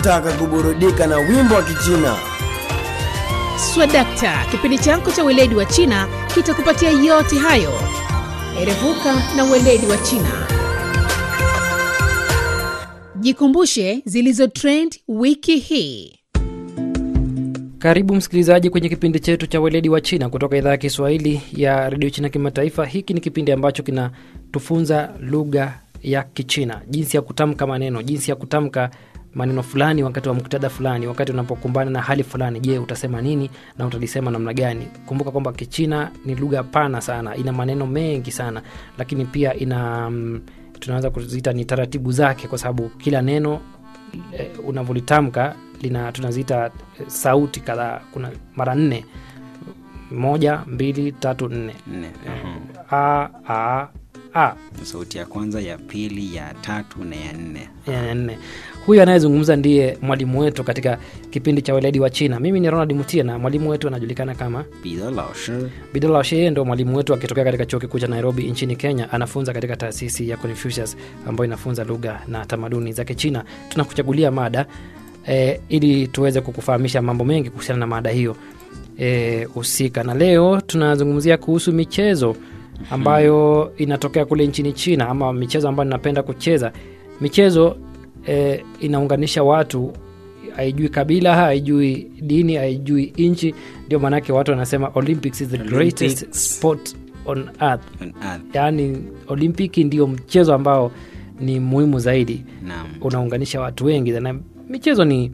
unataka kuburudika na wimbo wa Kichina. Swadakta, kipindi chako cha weledi wa China kitakupatia yote hayo. Erevuka na weledi wa China. Jikumbushe zilizo trend wiki hii. Karibu msikilizaji kwenye kipindi chetu cha weledi wa China kutoka idhaa ya Kiswahili ya redio China Kimataifa. Hiki ni kipindi ambacho kinatufunza lugha ya Kichina, jinsi ya kutamka maneno, jinsi ya kutamka maneno fulani wakati wa muktadha fulani, wakati unapokumbana na hali fulani. Je, utasema nini na utalisema namna gani? Kumbuka kwamba Kichina ni lugha pana sana, ina maneno mengi sana, lakini pia ina mm, tunaweza kuziita ni taratibu zake, kwa sababu kila neno eh, unavyolitamka lina tunaziita eh, sauti kadhaa. Kuna mara nne, moja, mbili, tatu, nne. nne mhm. A, a, a sauti ya kwanza ya pili ya tatu na ya nne ya nne. Huyu anayezungumza ndiye mwalimu wetu katika kipindi cha weledi wa China. Mimi ni Ronald Mutie na mwalimu wetu anajulikana kama bidha laoshi Bidola Sheye, ndo mwalimu wetu akitokea katika chuo kikuu cha Nairobi nchini Kenya. Anafunza katika taasisi ya Confucius ambayo inafunza lugha na tamaduni za Kichina. Tunakuchagulia mada e, ili tuweze kukufahamisha mambo mengi kuhusiana na mada hiyo eh, husika, na leo tunazungumzia kuhusu michezo ambayo inatokea kule nchini China, ama michezo ambayo ninapenda kucheza. Michezo e, inaunganisha watu haijui kabila haijui dini haijui nchi ndio maanake watu wanasema olympics is the greatest Olympics. sport on earth on earth yaani olimpiki ndio mchezo ambao ni muhimu zaidi naam unaunganisha watu wengi na michezo ni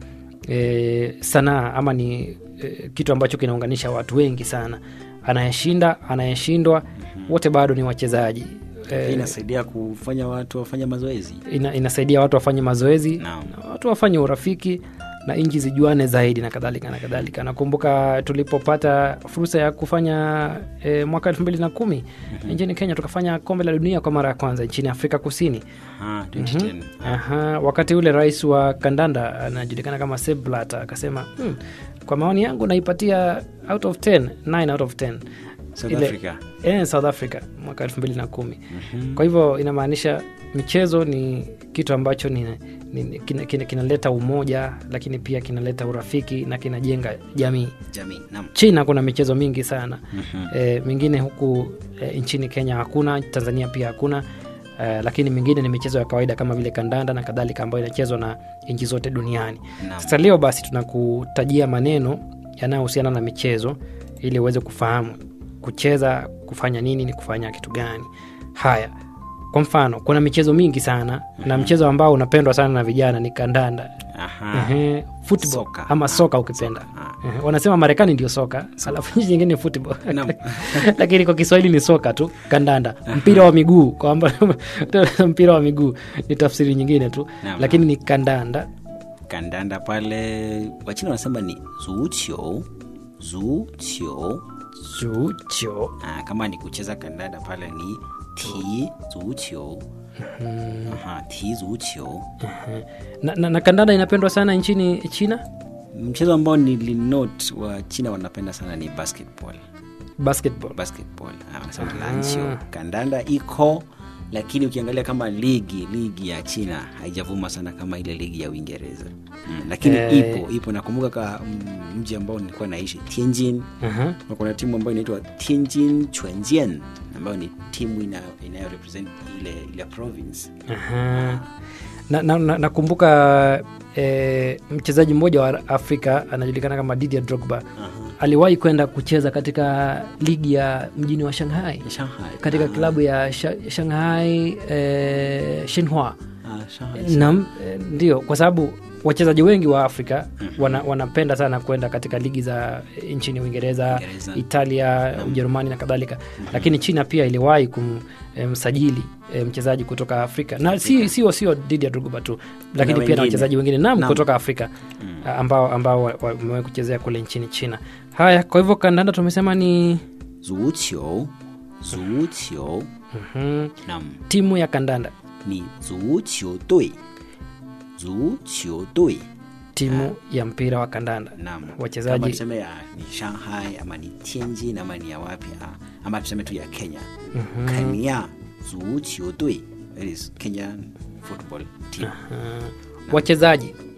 e, sanaa ama ni e, kitu ambacho kinaunganisha watu wengi sana anayeshinda anayeshindwa wote bado ni wachezaji Hii e, inasaidia kufanya watu wafanye mazoezi ina, inasaidia watu wafanye mazoezi Naam. na watu wafanye urafiki na nchi zijuane zaidi na kadhalika na kadhalika nakumbuka tulipopata fursa ya kufanya e, mwaka elfu mbili na kumi nchini kenya tukafanya kombe la dunia kwa mara ya kwanza nchini afrika kusini Aha, 2010 Aha, wakati ule rais wa kandanda anajulikana kama Sepp Blatter akasema hmm, kwa maoni yangu naipatia out of 10 9 out of 10 South Ile- Africa eh, South Africa mwaka elfu mbili na kumi kwa hivyo inamaanisha michezo ni kitu ambacho ni, ni, kinaleta kina, kinaleta umoja lakini pia kinaleta urafiki na kinajenga jamii jamii naam china kuna michezo mingi sana e, mingine huku e, nchini kenya hakuna tanzania pia hakuna e, lakini mingine ni michezo ya kawaida kama vile kandanda na kadhalika ambayo inachezwa na nchi zote duniani Naam. sasa leo basi tunakutajia maneno yanayohusiana na michezo ili uweze kufahamu kucheza kufanya nini ni kufanya kitu gani haya kwa mfano kuna michezo mingi sana na mchezo ambao unapendwa sana na vijana ni kandanda Aha. Ehe, football Soka. ama Ah, soka ukipenda soka. Ehe, wanasema marekani ndio soka alafu nchi nyingine ni football Naam. lakini kwa kiswahili ni soka tu kandanda mpira wa miguu kwamba mpira wa miguu ni tafsiri nyingine tu Naam. lakini ni kandanda kandanda pale wachina wanasema ni zuchio zuchio chucho Ah, kama ni kucheza kandanda pale ni ti zuchio Aha, ti zuchio na, na, na kandanda inapendwa sana nchini china mchezo ambao nilinot wa china wanapenda sana ni basketball basketball basketball Ah, wanasema lanchio kandanda iko lakini ukiangalia kama ligi ligi ya china haijavuma sana kama ile ligi ya uingereza mm, lakini Eh. ipo ipo nakumbuka ka mm, mji ambao nilikuwa naishi tianjin Aha. na kuna timu ambayo inaitwa tianjin chwenjian ambayo ni timu ina- inayo represent ile, ile province Aha. na, na, na, nakumbuka eh, mchezaji mmoja wa afrika anajulikana kama Didier Drogba aliwahi kwenda kucheza katika ligi ya mjini wa shanghai shanghai katika Ah, klabu ya Sha- shanghai eh, shinhua ah, Shanghai. nam eh, ndio kwa sababu wachezaji wengi wa afrika wana, wanapenda sana kwenda katika ligi za eh, nchini uingereza Uingereza. italia ujerumani na kadhalika lakini china pia iliwahi kumsajili e, mchezaji kutoka afrika na si sio sio Didier Drogba tu lakini pia na wengine. wachezaji wengine nam Naam. kutoka afrika a- ambao ambao wa- wa- wamewahi kuchezea kule nchini china haya kwa hivyo kandanda tumesema ni zuchio zuchio mhm, nam timu ya kandanda 你足球队，足球队 timu ya mpira wa kandanda naam kama wachezaji tuseme ya ni shanghai ama ni tianjin ama ni ya wapi ah, ama tuseme tu ya kenya kenya zuchiodui that is kenyan football team wachezaji